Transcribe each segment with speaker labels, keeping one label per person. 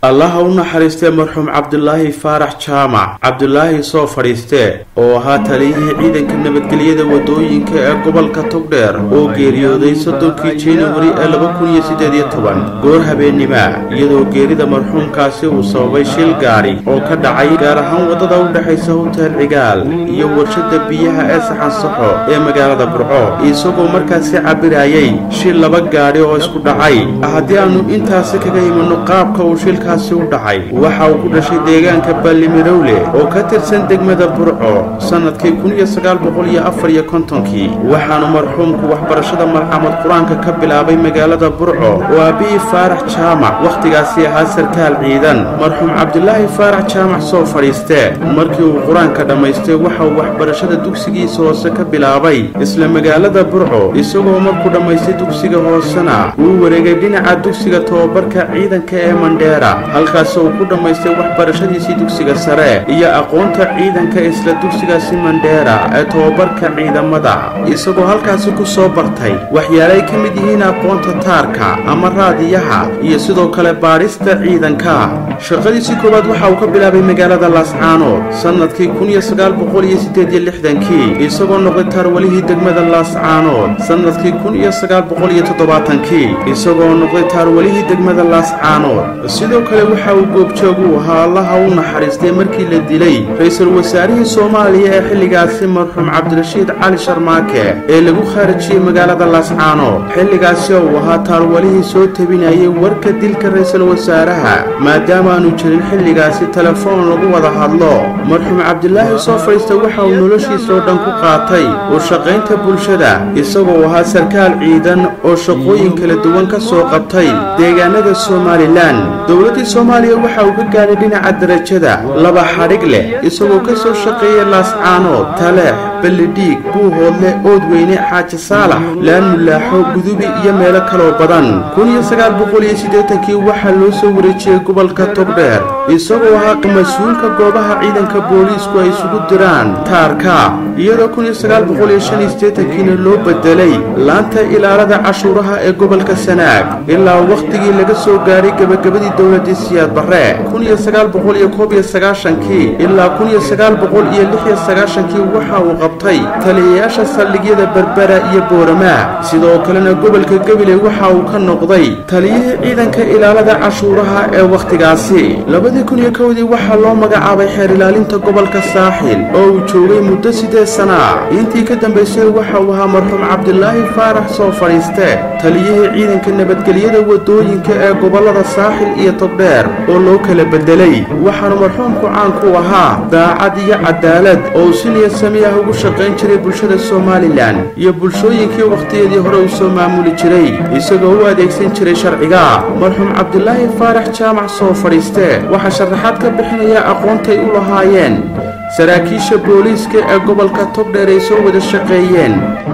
Speaker 1: allaha u naxariistee marxuum cabdulaahi faarax jaamac cabdulaahi soo fadhiiste oo ahaa taliyihii ciidanka nabadgelyada wadooyinka ee gobolka togdheer oo geeriyooday soddonkii januari ee laba kun iyo siddeed iyo toban goor habeennima iyadoo geerida marxuumkaasi uu sababay shil gaadhi oo ka dhacay gaar ahaan waddada u dhexaysa hotel cigaal iyo warshada biyaha ee saxansaxo ee magaalada burco isagoo markaasi cabirayay shil laba gaadhi oo isku dhacay haddii aanu intaasi kaga imanno qaabka uu shilkaasi u dhacay waxa uu ku dhashay deegaanka ballimirowle oo ka tirsan degmada burco sannadkii kun iyo sagaal boqol iyo afar iyo kontonkii waxaanu marxuumku waxbarashada malcamad qur-aanka ka bilaabay magaalada burco oo aabihii faarax jaamac wakhtigaasi ahaa sarkaal ciidan marxuum cabdulaahi faarax jaamac soo fadhiiste markii uu qur-aanka dhammaystay waxa uu waxbarashada dugsigiisa hoose ka bilaabay isla magaalada burco isagoo markuu dhammaystay dugsiga hoosena uu wareegay dhinaca dugsiga tobabarka ciidanka ee mandheera halkaas uu ku dhammaystay waxbarashadiisii dugsiga sare iyo aqoonta ciidanka isla dugsigaasi mandheera ee tobabarka ciidamada isagoo halkaasi ku soo bartay waxyaalay ka mid yihiin aqoonta taarka ama raadiyaha iyo sidoo kale baadhista ciidanka shaqadiisii koowaad waxa uu ka bilaabay magaalada laascaanood sannadkii kun iyo sagaal boqol iyo siddeed iyo lixdankii isagoo noqday taarwalihii degmada laascaanood sannadkii kun iyo sagaal boqol iyo toddobaatankii isagoo noqday taarwalihii degmada laascaanood sidoo kale waxa uu goobjoog u ahaa allaha u naxariistay markii la dilay ra-iisul wasaarihii soomaaliya ee xilligaasi marxuum cabdirashiid cali sharmaake ee lagu khaarijiyey magaalada laascaanood xilligaasi uu ahaa taarwalihii soo tebinayay warka dilka ra-iisul wasaaraha maadaama aanu jirin xilligaasi telefoon lagu wada hadlo marxuum cabdilaahi soo fadhiista waxa uu noloshiisoo dhan ku qaatay u shaqaynta bulshada isagoo ahaa sarkaal ciidan oo shaqooyin kala duwan ka soo qabtay deegaanada somalilan dowladdii soomaaliya waxa uu ka gaadhay dhinaca darajada laba xadhig leh isagoo ka soo shaqeeyay laascaanood taleex ballidhiig buuhoodle oodweyne xaaji saalax laan mulaaxo gudubi iyo meelo kaloo badan kun iyo sagaal boqol iyo siddeetankii waxaa loo soo wareejiyey gobolka togdheer isagoo ahaa mas-uulka goobaha ciidanka booliisku ay isugu diraan taarka iyadoo kun iyo sagaal boqol iyo shan iyo siddeetankiina loo bedelay laanta ilaalada cashuuraha ee gobolka sanaag ilaa wakhtigii laga soo gaadhay gebagabadii dowladii siyaad barre kun iyo sagaal boqol iyo koob iyo sagaashankii ilaa kun iyo sagaal boqol iyo lix iyo sagaashankii waxa uu qabtay taliyayaasha saldhigyada berbera iyo booramaa sidoo kalena gobolka gabiley waxa uu ka noqday taliyihii ciidanka ilaalada cashuuraha ee wakhtigaasi labadii kun iyo kowdii waxaa loo magacaabay xeer ilaalinta gobolka saaxil oo uu joogay muddo siddeed sana intii ka dambaysay waxa uu ahaa marxuum cabdilaahi faarax soo fadhiiste taliyihii ciidanka nabadgelyada wadooyinka ee gobollada saaxil iyo togdheer oo loo kala bedelay waxaanu marxuumku caan ku ahaa daacad iyo cadaalad oo si niyad samiah ugu shaqayn jiray bulshada somalilan iyo bulshooyinkii wakhtiyadii hore uu soo maamuli jiray isagoo u adeegsan jiray sharciga marxuum cabdilaahi faarax jaamac soo fadhiiste waxaa sharaxaad ka bixinaya aqoontay u lahaayeen saraakiisha booliiska ee gobolka togdheer ay soo wada shaqeeyeen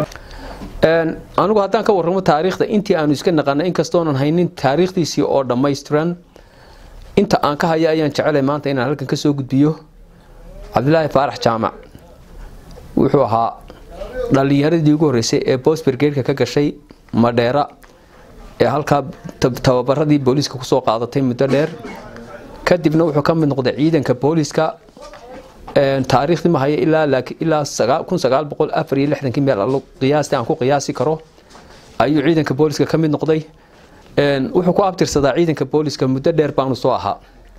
Speaker 2: anigu haddaan ka warramo taariikhda intii aanu iska naqanay inkastoonan haynin taariikhdiisii oo dhammaystiran inta aan ka haya ayaan jecelay maanta inaan halkan ka soo gudbiyo cabdilaahi faarax jaamac wuxuu ahaa dhallinyaradii ugu horreysay ee bosbergeedka ka gashay madheera ee halkaa tababaradii booliiska kusoo qaadatay muddo dheer kadibna wuxuu ka mid noqday ciidanka booliiska taariikhdii ma haya ilaa kun sagaal boqol afar iyo lixdankii meel allo qiyaastii aan ku qiyaasi karo ayuu ciidanka booliiska ka mid noqday wuxuu ku abtirsadaa ciidanka booliiska muddo dheer baanu soo ahaa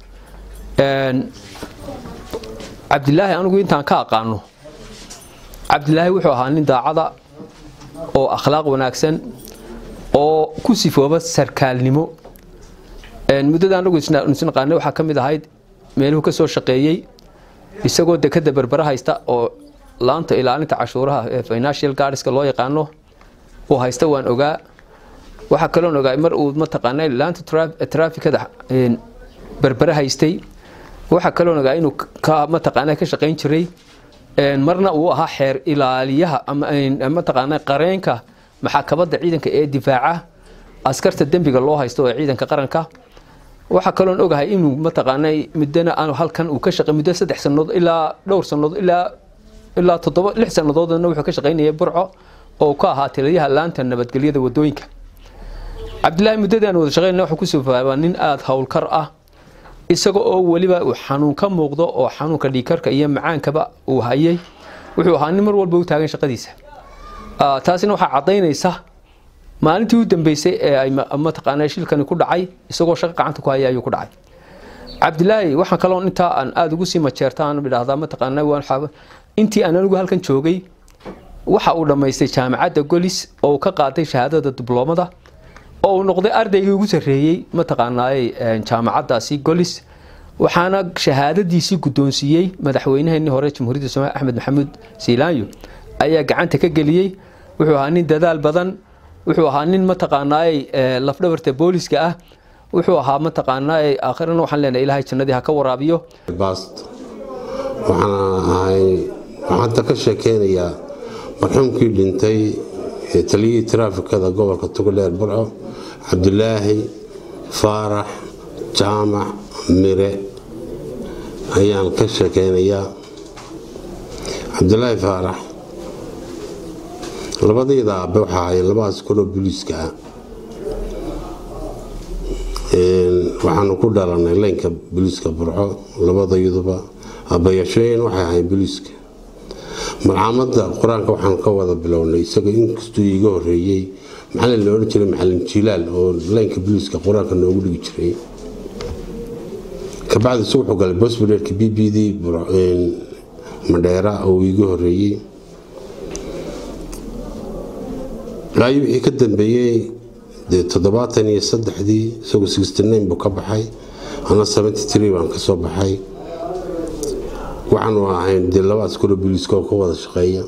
Speaker 2: cabdilaahi anigu intaan ka aqaano cabdilaahi wuxuu ahaa nin daacada oo akhlaaq wanaagsan oo ku sifooba sarkaalnimo muddada anagu isnaqaanay waxaa ka mid ahayd meeluhu ka soo shaqeeyey isagoo dekada berbera haysta oo laanta ilaalinta cashuuraha ee financial guardska loo yaqaano uu haysta waan ogaa waxaa kaloon ogaa mar uu mataqaana laanta trafikada berbere haystay waxaa kaloon ogaa inuu mataqaana ka shaqayn jiray marna uu ahaa xeer ilaaliyaha mataqaana qareenka maxaakabada ciidanka ee difaaca askarta dembiga loo haysto ee ciidanka qaranka waxaa kaloon ogahay inuu mataqaana muddana aanu halkan uu ka shaqay muddo saddex sannadood ilaa dhowr sannadood ilaa ilaa toddoba lix sannadoodna wuxuu ka shaqaynayay burco oo ka ahaa taliyaha laanta nabadgelyada wadooyinka cabdilaahi muddadaan wada shaqeynna wuxuu kusoo faabaa nin aada howlkar ah isaga oo weliba uu xanuun ka muuqdo oo xanuunka dhiikarka iyo macaankaba uu hayay wuxuu ahaa nin mar walba u taagan shaqadiisa taasina waxaa caddaynaysa maalintii u dambeysay ee ay mataqaanaa shilkani ku dhacay isagoo shaqo gacanta ku haya ayuu ku dhacay cabdilaahi waxaan kaloo intaa aan aada ugu sii majeerta aan idhaahdaa mataqaanaa waan intii aan anigu halkan joogay waxa uu dhammaystay jaamacadda golis oo uu ka qaaday shahaadada dibloomada oo uu noqday ardaygii ugu sarreeyey mataqaanaaye jaamacaddaasi golis waxaana shahaadadiisii guddoonsiiyey madaxweynaheenii hore jamhuuriyadda soomaaliya axmed maxamuud siilaanyo ayaa gacanta ka geliyey wuxuu ahaa nin dadaal badan wuxuu ahaa nin mataqaanaaye lafdhabarta booliska ah wuxuu ahaa mataqaanaaye aakhirana waxaan leenahay ilaahay jannadii ha ka waraabiyo
Speaker 3: baast waxaan ahay waxaan hadda ka sheekeynayaa marxuumkii dhintay ee taliyihii taraafikada gobolka togdheer burco cabdulaahi faarax jaamac mire ayaan ka sheekeynayaa cabdulaahi faarax labadayda aabe waxaa ahaayeen labadaas koroo booliiska ah waxaanu ku dhalanay leynka booliiska burco labadayaduba aabbayaashooyin waxay ahayn booliiska marxaamada qur-aanka waxaanu ka wada bilownay isaga inkastuu iiga horeeyey maxalin la odhan jiray maxalin jilaal oo leynka booliiska qur-aanka noogu dhigi jiray kabacdi se wuxuu galay bosbureerka b b d madheera oo iiga horeeyey ilaayo wixii ka dambeeyey dee toddobaatan iyo saddexdii isagoo sixty nine buu ka baxay ana seventy three baan ka soo baxay waxaanu ahayn dee laba askaro booliiska oo ka wada shaqeeya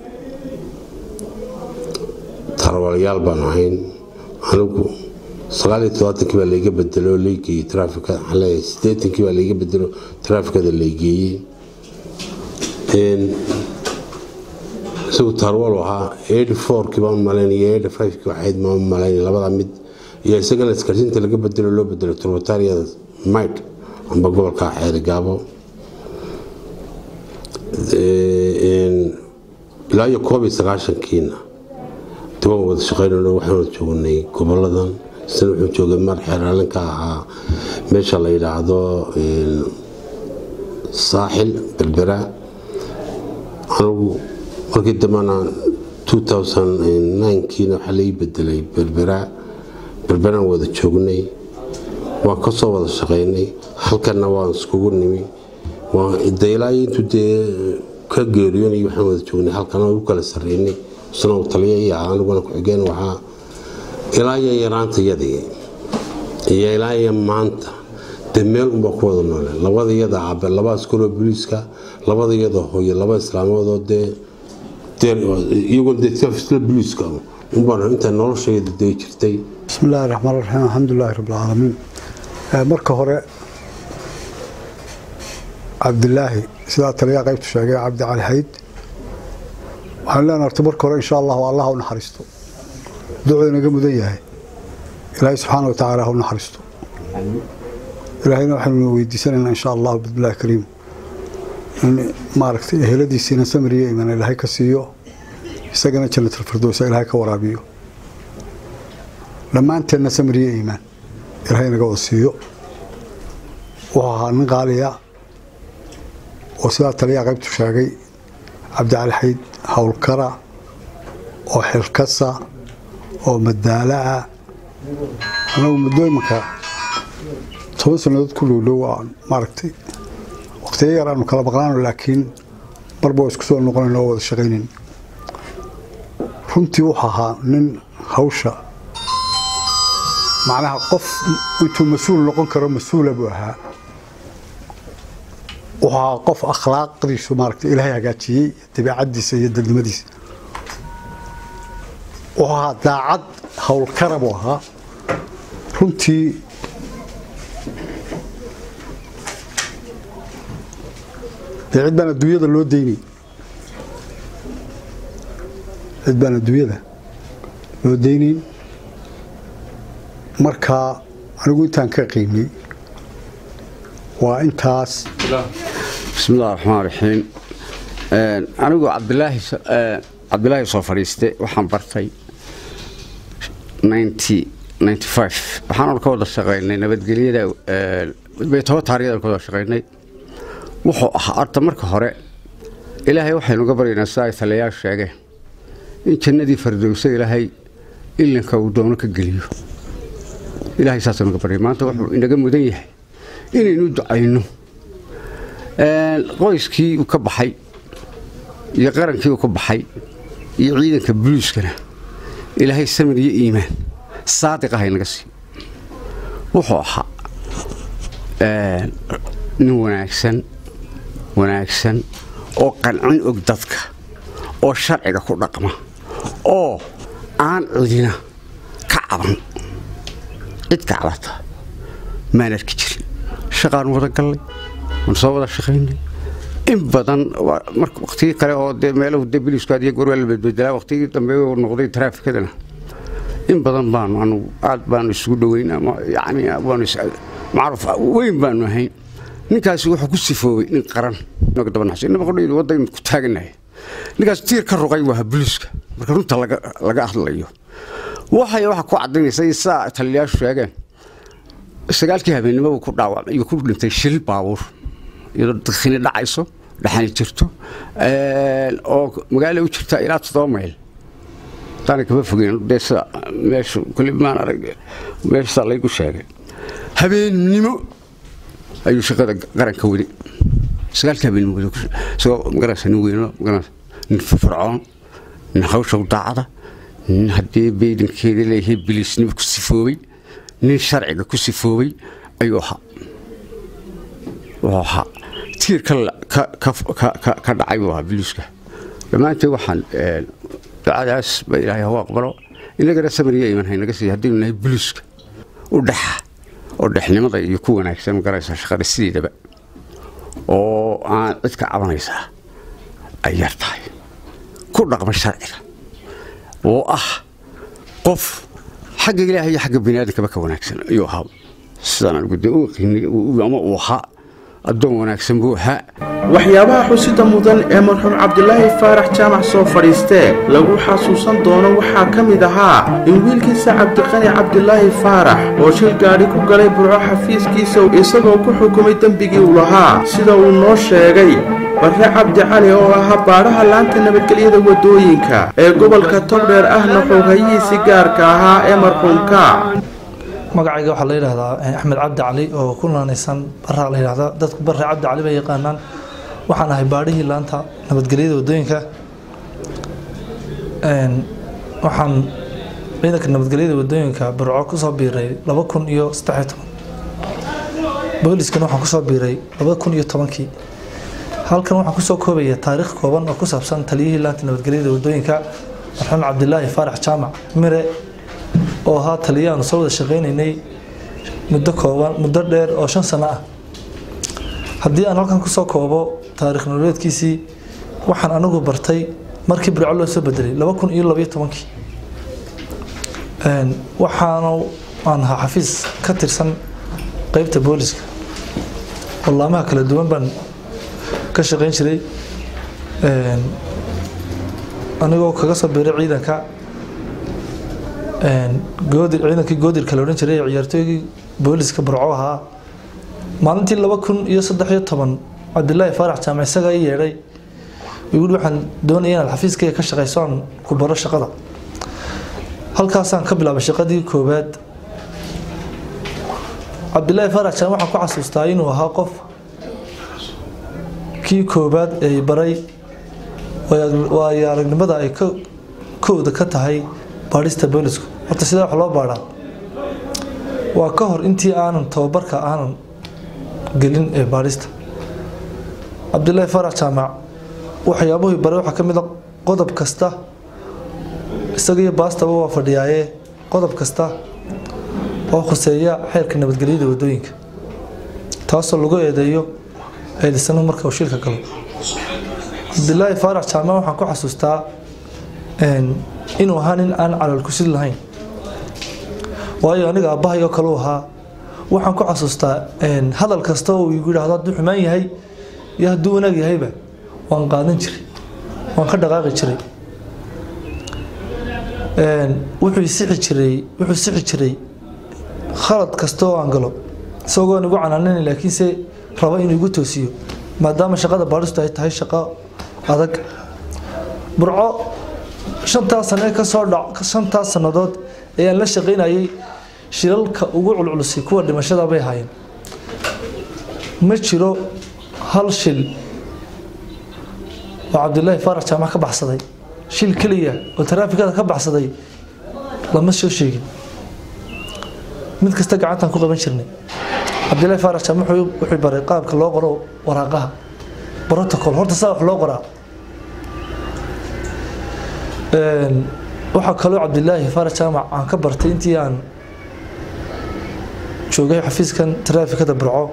Speaker 3: tarwalayaal baan ahayn anigu sagaaliyo todobaatankii baa layga bedelo oo laygeeyey traafika waxaan leeyahay siddeetankii baa layga bedelo traafikada laygeeyey isagu tarwal ahaa eighty fourkii baan malaynaya eighty fivekii waxayd maan malaynaya labada mid iyo isagana iskarsiinta laga bedelo loo bedelo turbatariyada mayd amba gobolka xeerigaabo ilaa iyo koob iyo sagaashankiina waan wada shaqeynayno waxaan wada joognay goboladan isna wuxuu joogay mar xeeraalinka ahaa meesha la yidhaahdo saaxil berbera anigu markii dambena kiina waxaa lai bedelay berbera berberaan wada joognay waan ka soo wada shaqeynay halkanna waan iskugu nimi daylaayo intuu dee ka geeriyoonay waxaan wada joognay halkana u kala sarreynay isna uu taliya ii ahaa aniguna ku-xigeen waxaa ilaa iyo yaraantayadii iyo ilaa iyo maanta dee meel unbaa ku wada noole labada iyada cabe laba askaroo booliiska labada iyada hooyo laba islaamoodoo dee iyagoo dee isla booliiska unbaan intaa noloshayda dee jirtay
Speaker 4: bismi illaahi raxmaan raxiim alxamdulilaahi rabbilcaalamiin marka hore cabdilaahi sidaa taliyaa qaybtu sheegay cabdi cali xayd waxaan leenahay horta marka hore insha allahu allah u naxariisto ducuu inaga mudan yahay ilaahay subxaana wa tacaala ha u naxariisto ilaahayna waxaynu weydiisanaynaa insha allahu bismillahi kariim in maaragtay eheladiisiina samiriyo iman ilaahay ka siiyo isagana jannatalfirdowsa ilaahay ka waraabiyo dhammaanteenna samiriyo iimaan ilaahay naga wada siiyo wuxuu ahaa nin qaaliya oo sidaa taliyaa qaybtu sheegay cabdicali xayd howlkara oo xilkasa oo madaala'a anagu muddo imanka toban sannadood ku dhowdhow aan maaragtay waqtiyo yar aanu kala maqnaano laakiin marba waa isku soo noqonayn oo wada shaqaynayn runtii wuxuu ahaa nin hawsha macnaha qof intuu mas-uul noqon karo mas-uula buu ahaa wuxuu ahaa qof akhlaaqdiisu maaragtay ilaahay hagaajiyey dabeecaddiisa iyo dadnimadiisa wuxuu ahaa daacad howlkara buu ahaa runtii dee cid baan adduunyada loo daynay cid baan adduunyada loo daynayn markaa anigu intaan ka qiimay waa intaas
Speaker 5: bismillahi raxmaan raxiim anigu cabdilaahi cabdilaahi soo fadhiiste waxaan bartay waxaan ka wada shaqaynay nabadgelyada baytoba taarikhdan kuwada shaqaynay wuxuu ahaa horta marka hore ilaahay waxaynuga baryaynaa sida ay taliyayaal sheegeen in jannadii fardowsa ilaahay ilinka uu doono ka geliyo ilaahay saasaynu ga baryay maanta wuxuu inaga mudan yahay inaynu ducayno qoyskii uu ka baxay iyo qarankii uu ka baxay iyo ciidanka buliiskana ilaahay samir iyo iimaan saadiq ah inaga siiyo wuxuu ahaa nin wanaagsan wanaagsan oo qancin og dadka oo sharciga ku dhaqma oo aan cidina ka caban cid ka cabata maan arki jirin shaqaan wada gallay waan soo wada shaqaynay in badan waqtigii kale oo de meelahu de biliisku adiyo goor waa la bedbedelaa waqtigii dambe uu noqday taraafikadana in badan baanu anu aad baanu isugu dhoweyn ama yani baanu macruuf weyn baanu ahayn ninkaasi wuxuu ku sifoobay nin qaran inaga daba naxso inaba qodhaydu wadaynu ku taaganahay ninkaas tiir ka ruqay waa biliiska marka runta laga hadlayo waxay waxa ku cadaynaysa saa taliyayaashu sheegeen sagaalkii habeennimo uu ku dhaawacmay iyo ku dhintay shil baabuur iyadoo dadkini dhacayso dhaxani jirto oo magaala u jirta ilaa toddoba mayl taana kama fogeyn dee sida meeshu kuli maan arag meeshaa laygu sheegay habeennimo ayuu shaqada qaranka wadi sagaalkii habeennimo isagoo magaraysa nin weyno magaraysa nin firfircoon nin hawsha u daacada nin haddii baydankeeda leeyahay biliisnimo ku sifoobay nin sharciga ku sifoobay ayuu ahaa wuxuu ahaa tiir ka dhacay buu ahaa biliiska dhammaanteed waxaan ducadaas ba ilaahay hagu aqbalo inagana samariya iman haynaga siiya haddaynu nahay biliiska u dhexa oo dhexnimada iyo ku wanaagsan magaraysa shaqada sideedaba oo aan cid ka cabanaysaa ay yar tahay ku dhaqma sharciga oo ah qof xagga ilaahay iyo xagga biniaadankaba ka wanaagsan ayuu ahaa sidaan anigu dee u qiinay ama uu ahaa addoon wanaagsan buu ahaa
Speaker 1: waxyaabaha xusida mudan ee marxuum cabdilaahi faarax jaamac soo fadhiistee lagu xasuusan doono waxaa ka mid ahaa in wiilkiisa cabdiqani cabdilaahi faarax oo shil gaadhi ku galay burco xafiiskiisa isagoo ku xukumay dembigii uu lahaa sida uu noo sheegay barre cabdi cali oo ahaa baadhaha laanta nabadgelyada waddooyinka ee gobolka togdheer ahna xoghayihiisii gaarka ahaa ee marxuumka
Speaker 6: magacayga waxaa la yidhaahdaa axmed cabdi cali oo ku naanaysan baraa la yidhahdaa dadku barre cabdi cali bay yaqaanaan waxaan ahay baadhihii laanta nabadgelyada waddooyinka waxaan ciidanka nabadgelyada waddooyinka burco kusoo biiray laba kun iyo saddexiyo toban booliskana waxaan kusoo biiray laba kun iyo tobankii halkan waxaan kusoo koobaya taariikh kooban oo ku saabsan taliyihii laanta nabadgelyada waddooyinka marxuum cabdilaahi faarax jaamac mire oo ahaa taliyaanu soo wada shaqaynaynay muddo kooban muddo dheer oo shan sano ah haddii aan halkan kusoo koobo taarikh nololeedkiisii waxaan anigu bartay markii birco loo soo bedelay laba kun iyo labaiyo tobankii waxaana aan ahaa xafiis ka tirsan qeybta booliska wallaamaha kala duwan baan ka shaqayn jiray anigoo kaga soo biiray ciidanka goodir ciidankii goodirka la odhan jiray ciyaartooygii booliska burco ahaa maalintii laba kun iyo saddex iyo toban cabdilaahi faarax jaamac isagaa i yeedhay yidhi waxaan doonaya inaad xafiiskayga ka shaqayso aan ku baro shaqada halkaasaan ka bilaabay shaqadii koowaad cabdilaahi faarax jaamac waxaan ku xasuustaa inuu ahaa qof kii koowaad ee baray waayo aragnimada ay kooda ka tahay baadhista boolisku horta sidaa wax loo baadhaa waa ka hor intii aanan tababarka aanan gelin ee baadhista cabdilaahi faarax jaamac waxyaabuhii bare waxaa ka mid a qodob kasta isagiyo baastaba waa fadhiyaaye qodob kasta oo khuseeya xeerka nabadgelyada waddooyinka taasoo lagu eedeeyo eedisanu marka uu shilka galo cabdilaahi faarax jaamac waxaan ku xasuustaa inuu ahaa nin aan calal kusid lahayn waayo aniga aabbahay oo kaleu ahaa waxaan ku xasuustaa hadal kasta oo igu yidhaahdo hadduu xumaan yahay iyo hadduu wanaag yahayba waan qaadan jiray waan ka dhaqaaqi jiray wuxuu sixi jiray wuxuu sixi jiray khalad kasta oo aan galo isagoo igu canaanana laakiinse raba inuu igu toosiyo maadaama shaqada baadhistu ay tahay shaqo adag burco shantaas sane kasoo dhac shantaas sannadood ayaan la shaqaynayay shilalka ugu culculusay kuwa dhimashada bay ahaayeen ma jiro hal shil oo cabdilaahi faarax jaamac ka baxsaday shil keliya oo taraafikada ka baxsaday lama soo sheegin mid kasta gacantaan ku qaban jirnay cabdilaahi faarax jaamac wuxuu baray qaabka loo qoro waraaqaha protocol horta saa wax loo qoraa waxaa kaloo cabdilaahi faarax jaamac aan ka bartay intii aan joogay xafiiskan taraafikada burco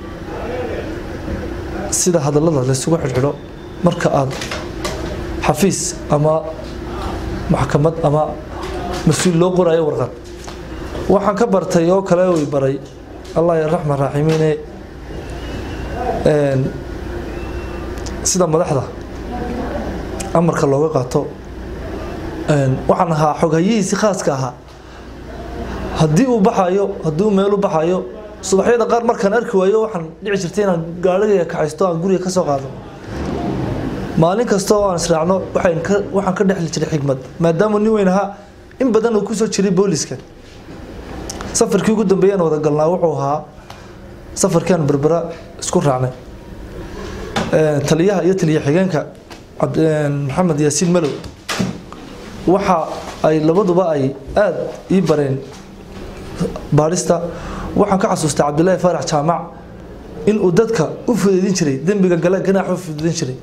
Speaker 6: sida hadallada laysugu xidhxidho marka aad xafiis ama maxkamad ama mas-uul loo qorayo warqad waxaan ka bartay oo kale uu baray allah raxman raaximiine sida madaxda amarka looga qaato waxaan ahaa xoghayihiisi khaaska ahaa haddii uu baxayo haddii uu meel u baxayo subaxyada qaar markaan arki waayo waxaan dhici jirtay inaan gaarigaya kaxaysto aan guriga ka soo qaado maalin kasta oo aan israacno waxaan ka dhexli jiray xigmad maadaama nin weyn ahaa in badan uu kusoo jiray booliska safarkii ugu dambeeyaan wada galnaa wuxuu ahaa safarkiaan berbera isku raacnay taliyaha iyo taliya xigeenka maxamed yaasiin malow waxa ay labaduba ay aada ii bareen baadhista waxaan ka xasuustay cabdilaahi faarax jaamac inuu dadka u fudeydin jiray dembiga gale ganaax u fudeydin jiray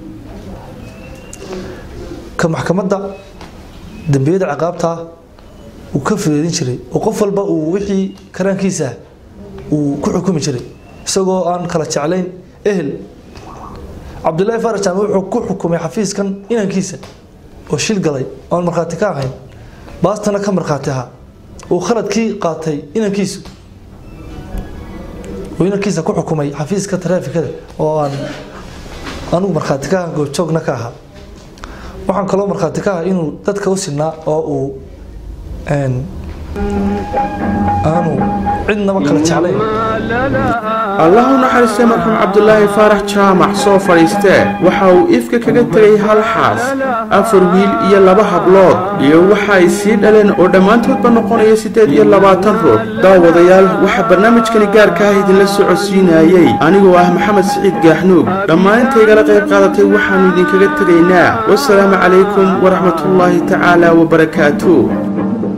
Speaker 6: ka maxkamadda dembiyada ciqaabtaa uu ka fudeydin jiray oo qof walba uu wixii karaankiisa uu ku xukumi jiray isagoo aan kala jeclayn ehel cabdilaahi faarax jaamac wuxuu ku xukumay xafiiskan inankiisa oo shil galay oon markhaati ka ahayn baastana ka markhaati ahaa uu khaladkii qaatay inankiisu uu inankiisa ku xukumay xafiiska taraafikada oo aan anugu markhaati ka ahan goobjoogna ka ahaa waxaan kaloo markhaati ka ahaa inuu dadka u sinaa oo uu aanu cidnaba kala jeclayn
Speaker 1: allah u naxariistay marxuum cabdulaahi faarax jaamac soo fadhiistee waxa uu ifka kaga tegay hal xaas afar wiil iyo laba hablood iyo waxa ay sii dhaleen oo dhammaantoodba noqonaya siddeed iyo labaatan ruux daawadayaal waxaa barnaamijkani gaarka ah idinla socodsiinayey anigoo ah maxamed siciid gaaxnuug dhammaan intaygala qayb qaadatay waxaannu idinkaga tegaynaa wasalaamu calaykum waraxmatullaahi tacaala wabarakaatu